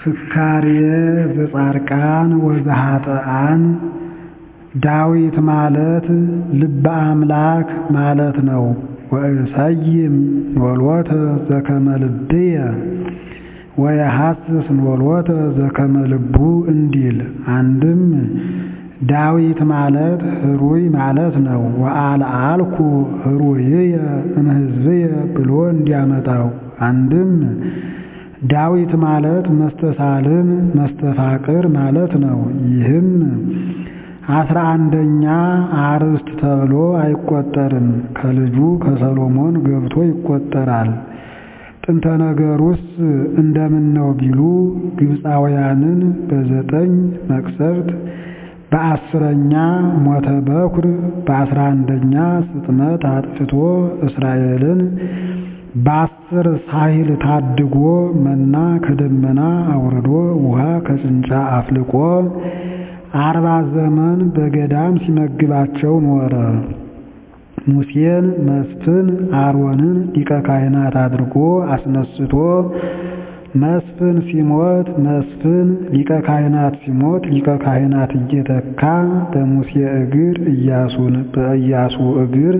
ፍካርየ ዘጻድቃን ወዘኃጥኣን ዳዊት ማለት ልበ አምላክ ማለት ነው። ወእሰይም ኖሎተ ዘከመ ልብየ ወየሐስስ ኖሎተ ዘከመ ልቡ እንዲል አንድም ዳዊት ማለት ህሩይ ማለት ነው። ወአልዓልኩ ህሩይየ እምሕዝብየ ብሎ እንዲያመጣው አንድም ዳዊት ማለት መስተሳልም መስተፋቅር ማለት ነው። ይህም አስራ አንደኛ አርዕስት ተብሎ አይቆጠርም። ከልጁ ከሰሎሞን ገብቶ ይቆጠራል። ጥንተ ነገሩስ እንደምን ነው ቢሉ ግብፃውያንን በዘጠኝ መቅሰፍት በአስረኛ ሞተ በኩር በአስራ አንደኛ ስጥመት አጥፍቶ እስራኤልን በአስር ሳሂል ታድጎ መና ከደመና አውርዶ ውሃ ከጭንጫ አፍልቆ አርባ ዘመን በገዳም ሲመግባቸው ኖረ። ሙሴን መስፍን አሮንን ሊቀ ካህናት አድርጎ አስነስቶ መስፍን ሲሞት መስፍን ሊቀ ካህናት ሲሞት ሊቀ ካህናት እየተካ በሙሴ እግር ኢያሱን በኢያሱ እግር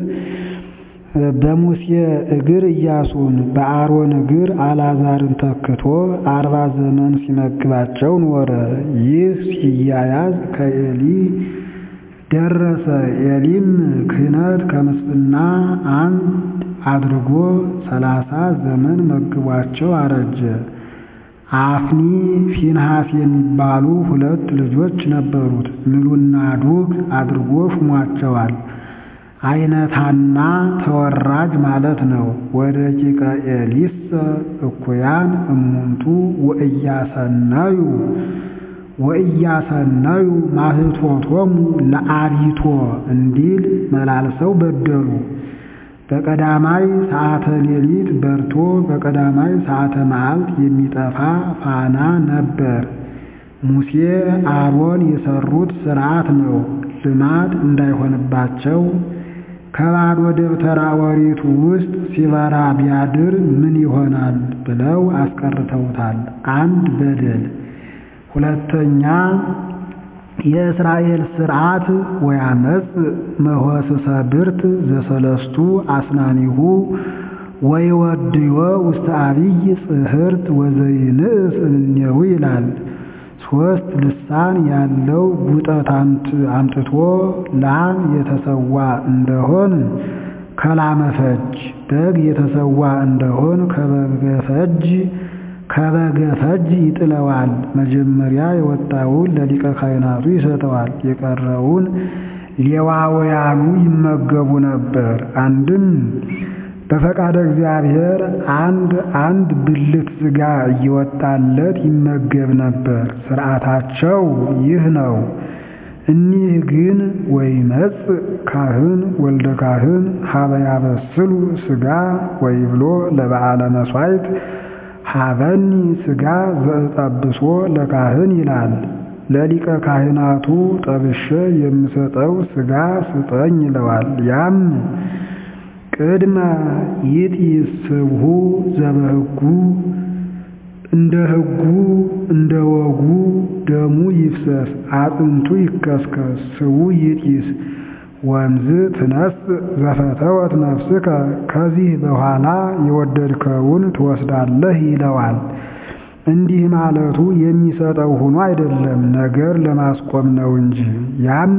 በሙሴ እግር ኢያሱን በአሮን እግር አልዓዛርን ተክቶ አርባ ዘመን ሲመግባቸው ኖረ። ይህ ሲያያዝ ከኤሊ ደረሰ። ኤሊም ክህነት ከምስፍና አንድ አድርጎ ሰላሳ ዘመን መግቧቸው አረጀ። አፍኒ ፊንሃስ የሚባሉ ሁለት ልጆች ነበሩት። ምሉና ዱግ አድርጎ ሹሟቸዋል። አይነታና ተወራጅ ማለት ነው። ወደቂቀ ኤሊሰ እኩያን እሙንቱ ወእያሰናዩ ወእያሰናዩ ማህቶቶሙ ለአቢቶ እንዲል መላልሰው በደሉ። በቀዳማይ ሰዓተ ሌሊት በርቶ በቀዳማይ ሰዓተ መዓልት የሚጠፋ ፋና ነበር። ሙሴ አሮን የሰሩት ሥርዓት ነው። ልማድ እንዳይሆንባቸው ከባዶ ደብተራ ኦሪቱ ውስጥ ሲበራ ቢያድር ምን ይሆናል ብለው አስቀርተውታል። አንድ በደል። ሁለተኛ የእስራኤል ሥርዓት ወያመጽ መሆስሰ ብርት ዘሰለስቱ አስናኒሁ ወይወድዮ ውስተ አብይ ጽሕርት ወዘይንእስ እምኔሁ ይላል። ሦስት ልሳን ያለው ጉጠት አምጥቶ ላም የተሰዋ እንደሆን ከላመ ፈጅ፣ በግ የተሰዋ እንደሆን ከበገ ፈጅ ከበገ ፈጅ ይጥለዋል። መጀመሪያ የወጣውን ለሊቀ ካህናቱ ይሰጠዋል። የቀረውን ሌዋውያኑ ይመገቡ ነበር። አንድም በፈቃደ እግዚአብሔር አንድ አንድ ብልት ሥጋ እየወጣለት ይመገብ ነበር። ሥርዓታቸው ይህ ነው። እኒህ ግን ወይመጽእ ካህን ወልደ ካህን ሀበ ያበስሉ ሥጋ ወይብሎ ለበዓለ መሥዋዕት ሀበኒ ሥጋ ዘጠብሶ ለካህን ይላል። ለሊቀ ካህናቱ ጠብሼ የምሰጠው ሥጋ ስጠኝ ይለዋል። ያም ቅድመ ይጢስብሑ ዘበሕጉ እንደ ሕጉ እንደ ወጉ ደሙ ይፍሰስ፣ አጥንቱ ይከስከስ፣ ስቡ ይጢስ ወንዝ ትነስ ዘፈተወት ነፍስከ ከዚህ በኋላ የወደድከውን ትወስዳለህ ይለዋል። እንዲህ ማለቱ የሚሰጠው ሆኖ አይደለም፣ ነገር ለማስቆም ነው እንጂ ያም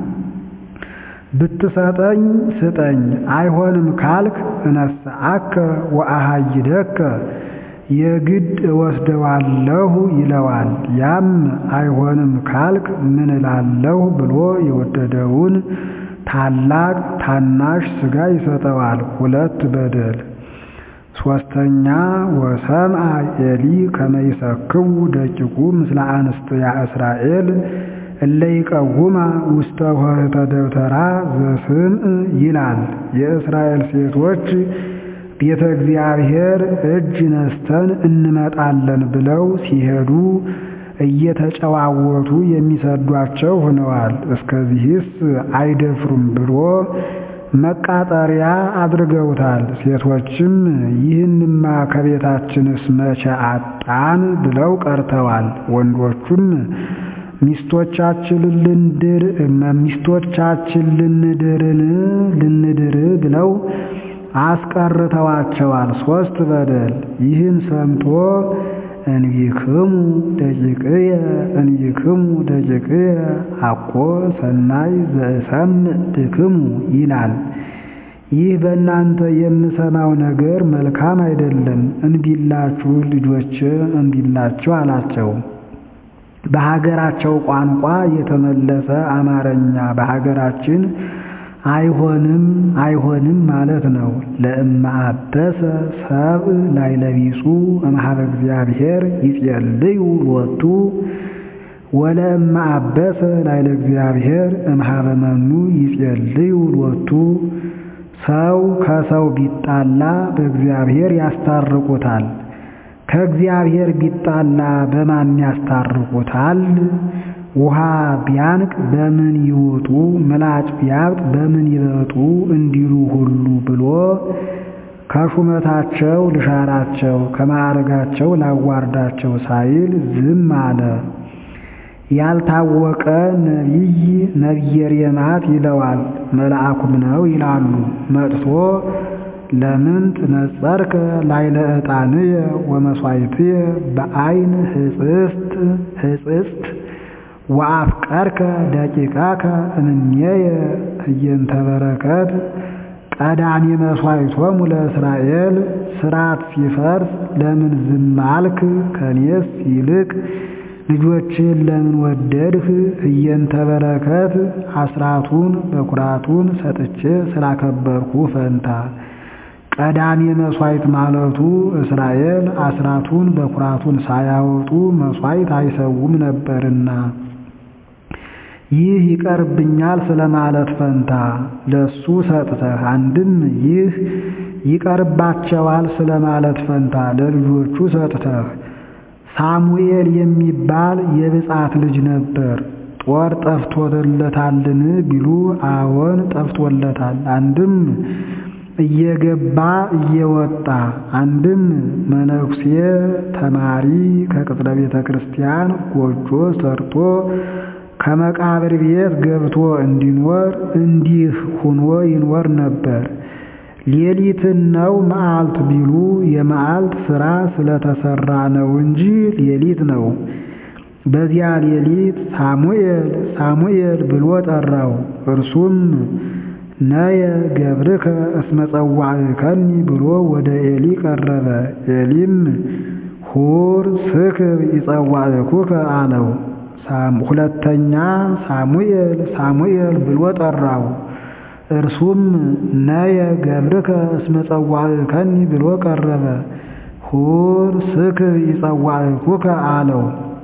ብትሰጠኝ ስጠኝ፣ አይሆንም ካልክ እነስአከ ወአሃይደከ የግድ እወስደዋለሁ ይለዋል። ያም አይሆንም ካልክ ምን እላለሁ ብሎ የወደደውን ታላቅ ታናሽ ሥጋ ይሰጠዋል። ሁለት በደል። ሦስተኛ ወሰምዐ ኤሊ ከመ ይሰክቡ ደቂቁ ምስለ አንስትያ እስራኤል እለ ይቀውማ ውስተ ኆኅተ ደብተራ ዘስምዕ ይላል። የእስራኤል ሴቶች ቤተ እግዚአብሔር እጅ ነስተን እንመጣለን ብለው ሲሄዱ እየተጨዋወቱ የሚሰዷቸው ሆነዋል። እስከዚህስ አይደፍሩም ብሎ መቃጠሪያ አድርገውታል። ሴቶችም ይህንማ ከቤታችንስ መቼ አጣን ብለው ቀርተዋል። ወንዶቹም ሚስቶቻችንን ልንድር ሚስቶቻችን ልንድርን ልንድር ብለው አስቀርተዋቸዋል። ሶስት በደል ይህን ሰምቶ እንቢክሙ ደቂቅየ እንቢክሙ ደቂቅየ አኮ ሰናይ ዘእሰምዕ ብክሙ ይላል። ይህ በእናንተ የምሰማው ነገር መልካም አይደለም፣ እንቢላችሁ ልጆች እንቢላችሁ አላቸው። በሀገራቸው ቋንቋ የተመለሰ አማርኛ በሀገራችን አይሆንም አይሆንም ማለት ነው። ለእመ አበሰ ሰብእ ላይለቢጹ እምኀበ እግዚአብሔር ይጼልዩ ሎቱ ወለእመ አበሰ ላይለ እግዚአብሔር እምኀበ መኑ ይጼልዩ ሎቱ። ሰው ከሰው ቢጣላ በእግዚአብሔር ያስታርቁታል። ከእግዚአብሔር ቢጣላ በማን ያስታርቁታል? ውሃ ቢያንቅ በምን ይውጡ፣ ምላጭ ቢያብጥ በምን ይበጡ እንዲሉ ሁሉ ብሎ ከሹመታቸው ልሻራቸው ከማዕረጋቸው ላዋርዳቸው ሳይል ዝም አለ። ያልታወቀ ነቢይ ነቢየ ሬማት ይለዋል፣ መልአኩም ነው ይላሉ። መጥቶ ለምን ትነጸርከ ላይለ ዕጣንየ ወመሥዋዕትየ በዐይን ህጽስት ህጽስት ወአፍቀርከ ደቂቃከ እምኔየ እየንተ በረከት ቀዳሚ መሥዋዕቶሙ ለእስራኤል ሥርዓት ሲፈርስ ለምን ዝም አልክ? ከኔስ ይልቅ ልጆችን ለምን ወደድህ? እየንተ በረከት አስራቱን በኩራቱን ሰጥቼ ስላከበርኩ ፈንታ ቀዳሚ መሥዋዕት ማለቱ እስራኤል አስራቱን በኩራቱን ሳያወጡ መሥዋዕት አይሰውም ነበርና ይህ ይቀርብኛል ስለማለት ፈንታ ለሱ ሰጥተህ፣ አንድም ይህ ይቀርባቸዋል ስለማለት ፈንታ ለልጆቹ ሰጥተህ። ሳሙኤል የሚባል የብጻት ልጅ ነበር። ጦር ጠፍቶለታልን ቢሉ አዎን ጠፍቶለታል። አንድም እየገባ እየወጣ አንድም መነኩሴ ተማሪ ከቅጥረ ቤተ ክርስቲያን ጎጆ ሰርቶ ከመቃብር ቤት ገብቶ እንዲኖር እንዲህ ሁኖ ይኖር ነበር። ሌሊትን ነው መዓልት ቢሉ የመዓልት ሥራ ስለተሰራ ነው እንጂ ሌሊት ነው። በዚያ ሌሊት ሳሙኤል ሳሙኤል ብሎ ጠራው። እርሱም ነየ ገብርከ እስመ ጸዋዕከኒ ብሎ ወደ ኤሊ ቀረበ። ኤሊም ሁር ስክብ ይጸዋዕኩከ አለው። ሁለተኛ ሳሙኤል ሳሙኤል ብሎ ጠራው። እርሱም ነየ ገብርከ እስመ ጸዋዕከኒ ብሎ ቀረበ። ሁር ስክብ ይጸዋዕኩከ አለው።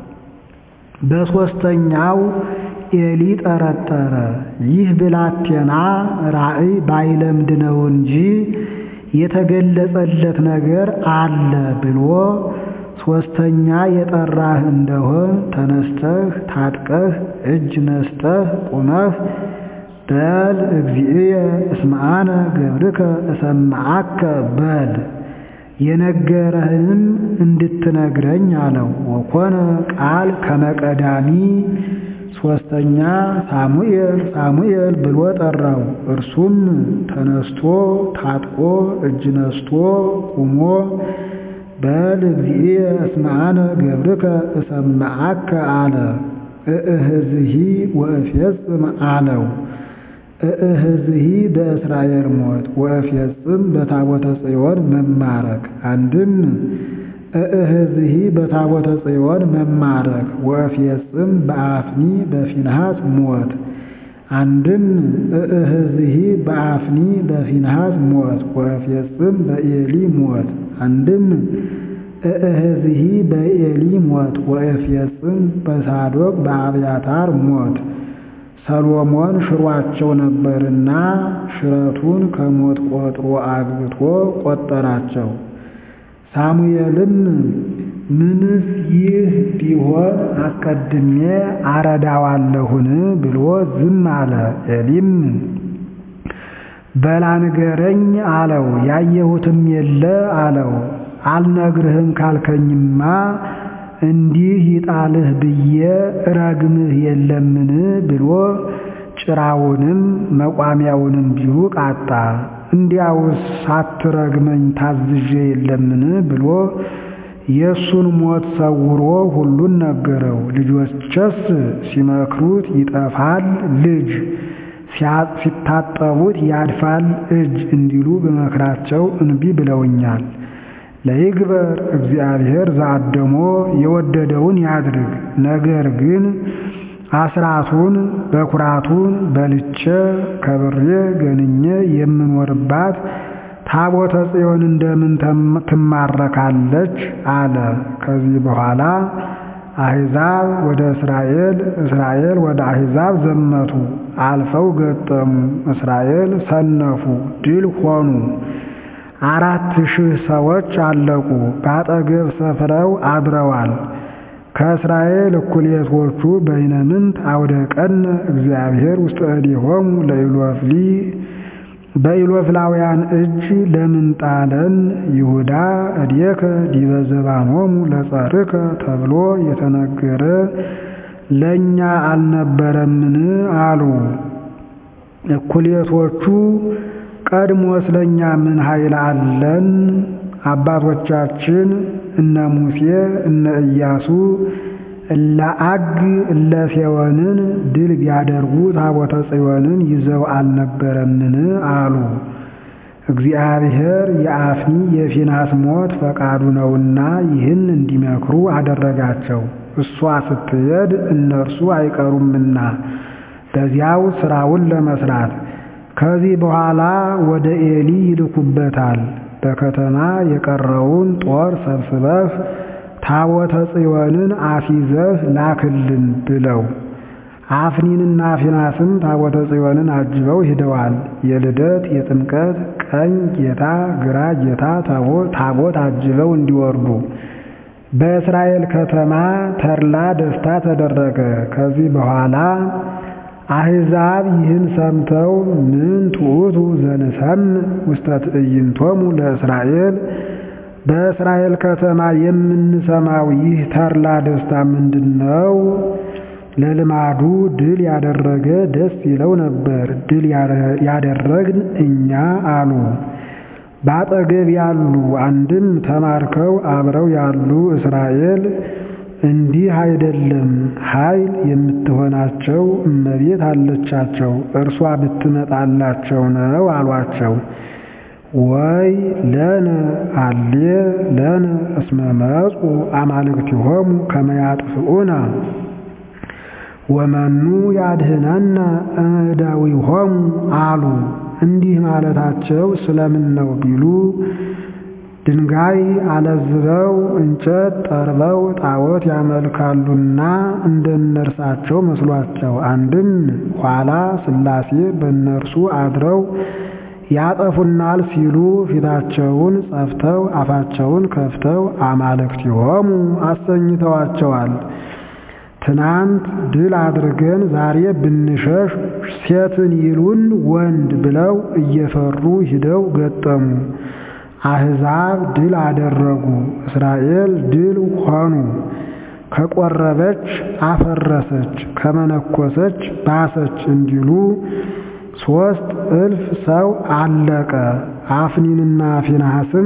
በሦስተኛው ኤሊ ጠረጠረ። ይህ ብላቴና ራእይ ባይለምድ ነው እንጂ የተገለጸለት ነገር አለ ብሎ ሦስተኛ የጠራህ እንደሆን ተነስተህ ታጥቀህ እጅ ነስተህ ቁመህ በል እግዚእየ እስመ አነ ገብርከ እሰምዓከ በል የነገረህንም እንድትነግረኝ አለው። ወኮነ ቃል ከመቀዳሚ ሦስተኛ ሳሙኤል ሳሙኤል ብሎ ጠራው። እርሱም ተነስቶ ታጥቆ እጅ ነስቶ ቁሞ በል እግዚእየ እስመ አነ ገብርከ እሰምዓከ አለ። እእህዝሂ ወእፌጽም አለው። እእህዝሂ በእስራኤል ሞት ወእፌጽም በታቦተ ጽዮን መማረክ። አንድም እእህዝሂ በታቦተ ጽዮን መማረክ ወእፌጽም በአፍኒ በፊንሃስ ሞት። አንድም እእህዝሂ በአፍኒ በፊንሃስ ሞት ወእፌጽም በኤሊ ሞት። አንድም እእህዝሂ በኤሊ ሞት ወእፌጽም በሳዶቅ በአብያታር ሞት። ሰሎሞን ሽሯቸው ነበርና ሽረቱን ከሞት ቆጥሮ አግብቶ ቆጠራቸው። ሳሙኤልም ምንስ ይህ ቢሆን አስቀድሜ አረዳዋለሁን ብሎ ዝም አለ። ኤሊም በላ ንገረኝ አለው። ያየሁትም የለ አለው። አልነግርህም ካልከኝማ እንዲህ ይጣልህ ብዬ እረግምህ የለምን ብሎ ጭራውንም መቋሚያውንም ቢሩቅ አጣ። እንዲያውስ ሳትረግመኝ ታዝዤ የለምን ብሎ የእሱን ሞት ሰውሮ ሁሉን ነገረው። ልጆችስ ሲመክሩት ይጠፋል ልጅ ሲታጠቡት ያድፋል እጅ እንዲሉ በመክራቸው እንቢ ብለውኛል። ለይግበር እግዚአብሔር ዘአደሞ የወደደውን ያድርግ። ነገር ግን አስራቱን በኩራቱን በልቼ ከብሬ ገንኜ የምኖርባት ታቦተ ጽዮን እንደምን ትማረካለች አለ። ከዚህ በኋላ አሕዛብ ወደ እስራኤል፣ እስራኤል ወደ አሕዛብ ዘመቱ። አልፈው ገጠሙ። እስራኤል ሰነፉ፣ ድል ሆኑ። አራት ሺህ ሰዎች አለቁ። በአጠገብ ሰፍረው አድረዋል። ከእስራኤል እኩሌቶቹ በይነምንት አውደ ቀነ እግዚአብሔር ውስጥ እዴሆሙ ለኢሎፍሊ በኢሎፍላውያን እጅ ለምን ጣለን? ይሁዳ እዴከ ዲበ ዘባኖሙ ለጸርከ ተብሎ የተነገረ ለእኛ አልነበረምን አሉ። እኩሌቶቹ ቀድሞ ስለኛ ምን ኃይል አለን? አባቶቻችን እነ ሙሴ እነ ኢያሱ እለ አግ እለ ሴዎንን ድል ቢያደርጉ ታቦተ ጽዮንን ይዘው አልነበረምን አሉ። እግዚአብሔር የአፍኒ የፊናስ ሞት ፈቃዱ ነውና ይህን እንዲመክሩ አደረጋቸው። እሷ ስትሄድ እነርሱ አይቀሩምና በዚያው ስራውን ለመስራት ከዚህ በኋላ ወደ ኤሊ ይልኩበታል። በከተማ የቀረውን ጦር ሰብስበህ ታቦተ ጽዮንን አስይዘህ ላክልን ብለው አፍኒንና ፊናስም ታቦተ ጽዮንን አጅበው ሂደዋል። የልደት የጥምቀት ቀኝ ጌታ ግራ ጌታ ታቦት አጅበው እንዲወርዱ በእስራኤል ከተማ ተድላ ደስታ ተደረገ። ከዚህ በኋላ አሕዛብ ይህን ሰምተው ምን ትዑቱ ዘንሰምዕ ውስተ ትዕይንቶሙ ለእስራኤል በእስራኤል ከተማ የምንሰማው ይህ ተድላ ደስታ ምንድን ነው? ለልማዱ ድል ያደረገ ደስ ይለው ነበር፣ ድል ያደረግን እኛ አሉ። በአጠገብ ያሉ አንድም ተማርከው አብረው ያሉ እስራኤል እንዲህ አይደለም፣ ኃይል የምትሆናቸው እመቤት አለቻቸው፣ እርሷ ብትመጣላቸው ነው አሏቸው። ወይ ለነ አሌ ለነ እስመ መጹ አማልክቲሆሙ ከመ ያጥፍኡነ ወመኑ ያድህነነ እደዊሆሙ አሉ። እንዲህ ማለታቸው ስለምን ነው ቢሉ ድንጋይ አለዝበው እንጨት ጠርበው ጣዖት ያመልካሉና እንደነርሳቸው መስሏቸው። አንድም ኋላ ሥላሴ በእነርሱ አድረው ያጠፉናል ሲሉ ፊታቸውን ጸፍተው አፋቸውን ከፍተው አማልክቲሆሙ አሰኝተዋቸዋል። ትናንት ድል አድርገን ዛሬ ብንሸሽ ሴትን ይሉን ወንድ ብለው እየፈሩ ሂደው ገጠሙ። አሕዛብ ድል አደረጉ፣ እስራኤል ድል ሆኑ። ከቆረበች አፈረሰች፣ ከመነኮሰች ባሰች እንዲሉ ሦስት እልፍ ሰው አለቀ። አፍኒንና ፊንሐስም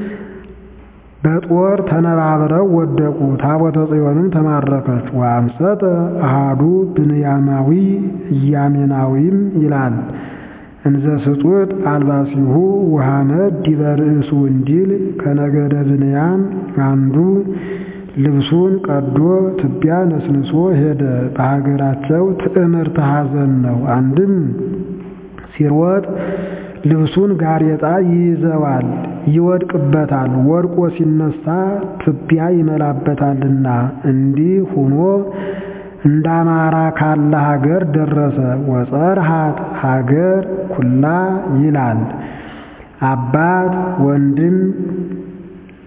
በጦር ተነባብረው ወደቁ። ታቦተ ጽዮንም ተማረከች። ወአምሰጠ አሃዱ ብንያማዊ ኢያሜናዊም ይላል እንዘ ስጡት አልባሲሁ ወሐመድ ዲበ ርእሱ እንዲል ከነገደ ብንያም አንዱ ልብሱን ቀዶ ትቢያ ነስንሶ ሄደ። በሀገራቸው ትዕምርተ ሐዘን ነው። አንድም ሲሮጥ ልብሱን ጋሬጣ ይይዘዋል፣ ይወድቅበታል። ወድቆ ሲነሳ ትቢያ ይመላበታልና እንዲህ ሆኖ እንደ አማራ ካለ ሀገር ደረሰ። ወጸርሃት ሀገር ኩላ ይላል። አባት ወንድም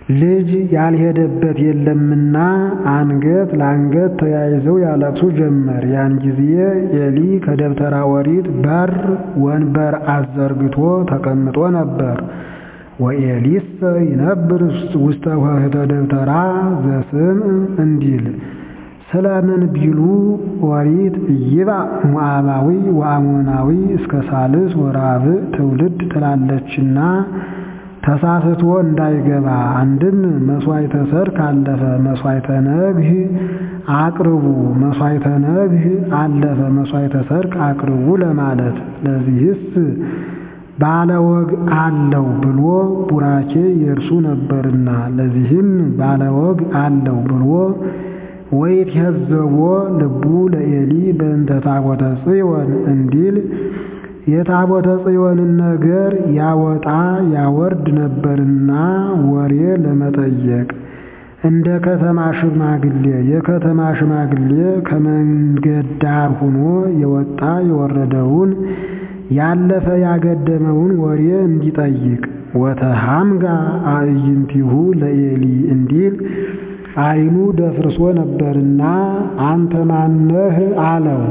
ልጅ ያልሄደበት የለምና አንገት ለአንገት ተያይዘው ያለቅሱ ጀመር። ያን ጊዜ ኤሊ ከደብተራ ኦሪት በር ወንበር አዘርግቶ ተቀምጦ ነበር። ወኤሊሰ ይነብር ውስተ ኆኅተ ደብተራ ዘስም እንዲል ስለምን ቢሉ ኦሪት ኢይብአ ሞዓባዊ ወአሞናዊ እስከ ሳልስ ወራብዕ ትውልድ ትላለችና ተሳስቶ እንዳይገባ አንድም መሥዋዕተ ሰርክ አለፈ መሥዋዕተ ነግህ አቅርቡ መሥዋዕተ ነግህ አለፈ መሥዋዕተ ሰርክ አቅርቡ ለማለት ለዚህስ ባለወግ አለው ብሎ ቡራኬ የእርሱ ነበርና ለዚህም ባለወግ አለው ብሎ ወይትሄዘቦ ልቡ ለኤሊ በእንተ ታቦተ ጽዮን እንዲል የታቦተ ጽዮንን ነገር ያወጣ ያወርድ ነበርና ወሬ ለመጠየቅ እንደ ከተማ ሽማግሌ የከተማ ሽማግሌ ከመንገድ ዳር ሆኖ የወጣ የወረደውን ያለፈ ያገደመውን ወሬ እንዲጠይቅ ወተሃምጋ አዕይንቲሁ ለኤሊ እንዲል ዓይኑ ደፍርሶ ነበርና አንተ ማነህ አለው።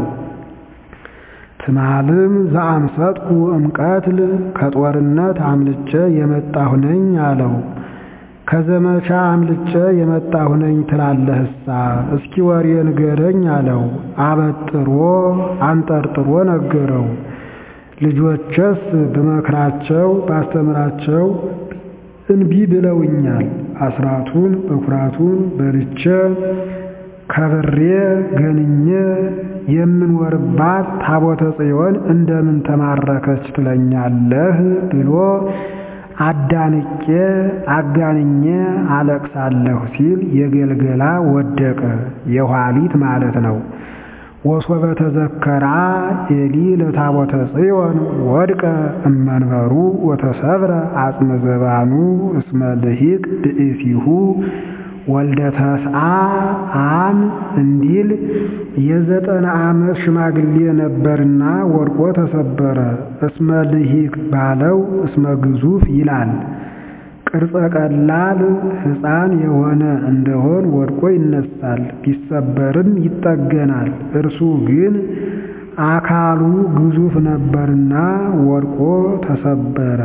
ትማልም ዘአምሰጥኩ እምቀትል ከጦርነት አምልጬ የመጣሁ ነኝ አለው። ከዘመቻ አምልጬ የመጣሁ ነኝ ትላለህሳ እስኪ ወሬ ንገረኝ አለው። አበጥሮ አንጠርጥሮ ነገረው። ልጆችስ በመክራቸው ባስተምራቸው እንቢ ብለውኛል። አስራቱን በኩራቱን በልቼ ከብሬ ገንኜ የምንወርባት ታቦተ ጽዮን እንደምን ተማረከች ትለኛለህ ብሎ አዳንቄ አጋንኜ አለቅሳለሁ ሲል የገልገላ ወደቀ የኋሊት ማለት ነው። ወሶበ ተዘከራ ኤሊ ለታቦተ ጽዮን ወድቀ እመንበሩ ወተሰብረ አጽመ ዘባኑ እስመ ልሂቅ ብእሲሁ ወልደ ተስዓ አም እንዲል የዘጠና ዓመት ሽማግሌ ነበርና ወድቆ ተሰበረ። እስመ ልሂቅ ባለው እስመ ግዙፍ ይላል። ቅርጸ ቀላል ሕፃን የሆነ እንደሆን ወድቆ ይነሳል፣ ቢሰበርም ይጠገናል። እርሱ ግን አካሉ ግዙፍ ነበርና ወድቆ ተሰበረ።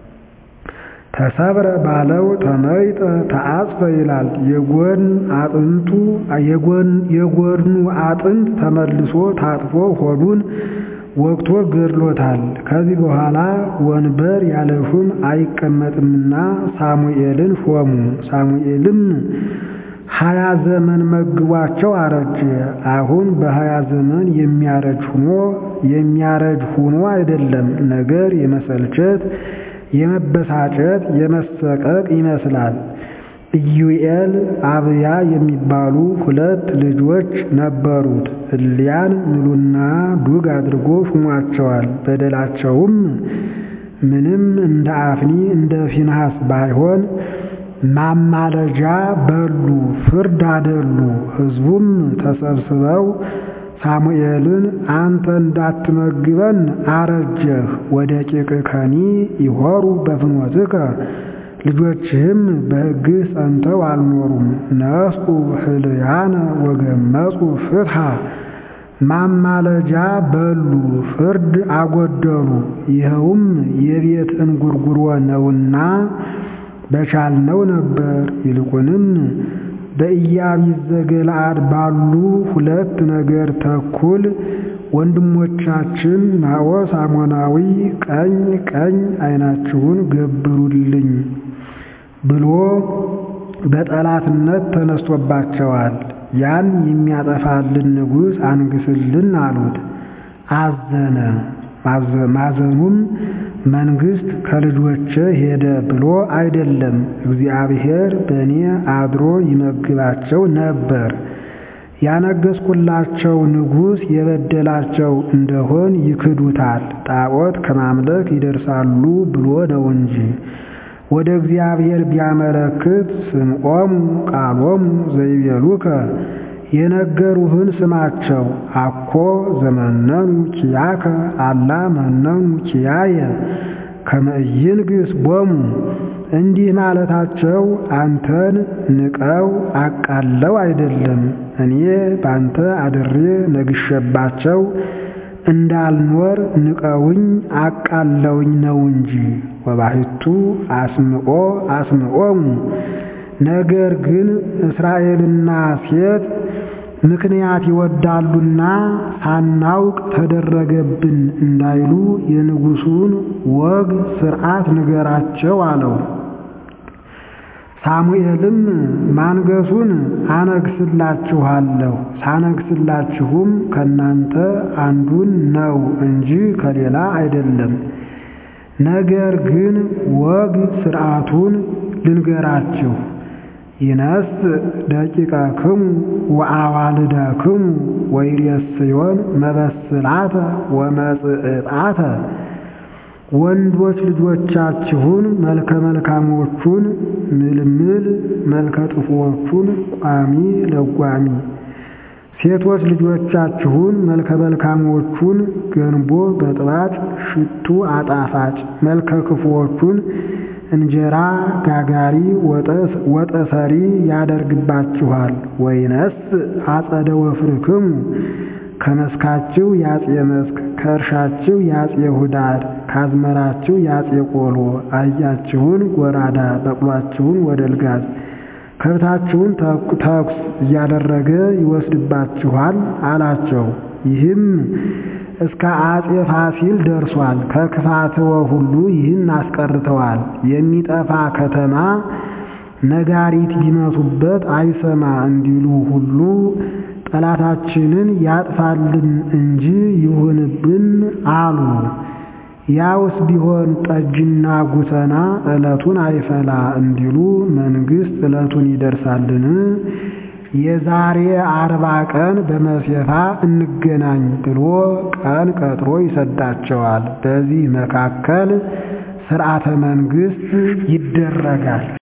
ተሰብረ ባለው ተመይጠ ተአጽፈ ይላል። የጎን አጥንቱ የጎኑ አጥንት ተመልሶ ታጥፎ ሆዱን ወቅቶ ገድሎታል። ከዚህ በኋላ ወንበር ያለ ሹም አይቀመጥምና ሳሙኤልን ሾሙ። ሳሙኤልም ሀያ ዘመን መግቧቸው አረጀ። አሁን በሀያ ዘመን የሚያረጅ ሁኖ የሚያረጅ ሁኖ አይደለም ነገር የመሰልቸት የመበሳጨት የመሰቀቅ ይመስላል። ኢዩኤል አብያ የሚባሉ ሁለት ልጆች ነበሩት። እሊያን ምሉና ዱግ አድርጎ ሹሟቸዋል። በደላቸውም ምንም እንደ አፍኒ እንደ ፊንሐስ ባይሆን ማማለጃ በሉ፣ ፍርድ አደሉ። ሕዝቡም ተሰብስበው ሳሙኤልን አንተ እንዳትመግበን አረጀህ፣ ወደ ቂቅከኒ ይሆሩ በፍኖትከ ልጆችህም በሕግህ ጸንተው አልኖሩም። ነስኡ ህልያነ ወገመጹ ፍትሐ ማማለጃ በሉ፣ ፍርድ አጎደሉ። ይኸውም የቤት እንጉርጉሮ ነውና በቻልነው ነበር። ይልቁንም በኢያቢስ ዘገለዓድ ባሉ ሁለት ነገር ተኩል ወንድሞቻችን ናዖስ አሞናዊ ቀኝ ቀኝ ዓይናችሁን ገብሩልኝ ብሎ በጠላትነት ተነስቶባቸዋል። ያን የሚያጠፋልን ንጉሥ አንግስልን አሉት። አዘነ። ማዘኑም መንግሥት ከልጆቼ ሄደ ብሎ አይደለም፣ እግዚአብሔር በእኔ አድሮ ይመግባቸው ነበር። ያነገስኩላቸው ንጉሥ የበደላቸው እንደሆን ይክዱታል፣ ጣዖት ከማምለክ ይደርሳሉ ብሎ ነው እንጂ። ወደ እግዚአብሔር ቢያመለክት ስምዖሙ ቃሎሙ ዘይቤሉከ የነገሩህን ስማቸው። አኮ ዘመነኑ ኪያከ አላ መነኑ ኪያየ ከመ ኢይንግሥ ቦሙ እንዲህ ማለታቸው አንተን ንቀው አቃለው አይደለም፣ እኔ ባንተ አድሬ ነግሼባቸው እንዳልኖር ንቀውኝ አቃለውኝ ነው እንጂ። ወባሕቱ አስምዖ አስምዖሙ ነገር ግን እስራኤልና ሴት ምክንያት ይወዳሉና ሳናውቅ ተደረገብን እንዳይሉ የንጉሡን ወግ ሥርዓት ንገራቸው አለው። ሳሙኤልም ማንገሱን አነግስላችኋለሁ፣ ሳነግስላችሁም ከእናንተ አንዱን ነው እንጂ ከሌላ አይደለም። ነገር ግን ወግ ሥርዓቱን ልንገራችሁ። ይነስ ደቂቀክሙ ወአዋልደክሙ ወይሬስዮን መበስላተ ወመጽዕጣተ ወንዶች ልጆቻችሁን መልከ መልካሞቹን ምልምል መልከ ጥፉዎቹን ቋሚ ለጓሚ ሴቶች ልጆቻችሁን መልከ መልካሞቹን ገንቦ በጥባጭ ሽቱ አጣፋጭ መልከ ክፉዎቹን እንጀራ ጋጋሪ ወጠሰሪ ያደርግባችኋል። ወይነስ አጸደ ወፍርክሙ ከመስካችሁ ያጼ መስክ ከእርሻችሁ ያጼ ሁዳድ ካዝመራችሁ ያጼ ቆሎ አህያችሁን ጎራዳ በቅሏችሁን ወደልጋዝ ከብታችሁን ተኩስ እያደረገ ይወስድባችኋል አላቸው። ይህም እስከ አጼ ፋሲል ደርሷል። ከክፋትወ ሁሉ ይህን አስቀርተዋል። የሚጠፋ ከተማ ነጋሪት ቢመቱበት አይሰማ እንዲሉ ሁሉ ጠላታችንን ያጥፋልን እንጂ ይሁንብን አሉ። ያውስ ቢሆን ጠጅና ጉተና ዕለቱን አይፈላ እንዲሉ መንግሥት ዕለቱን ይደርሳልን? የዛሬ አርባ ቀን በመሴፋ እንገናኝ ብሎ ቀን ቀጥሮ ይሰዳቸዋል። በዚህ መካከል ሥርዓተ መንግሥት ይደረጋል።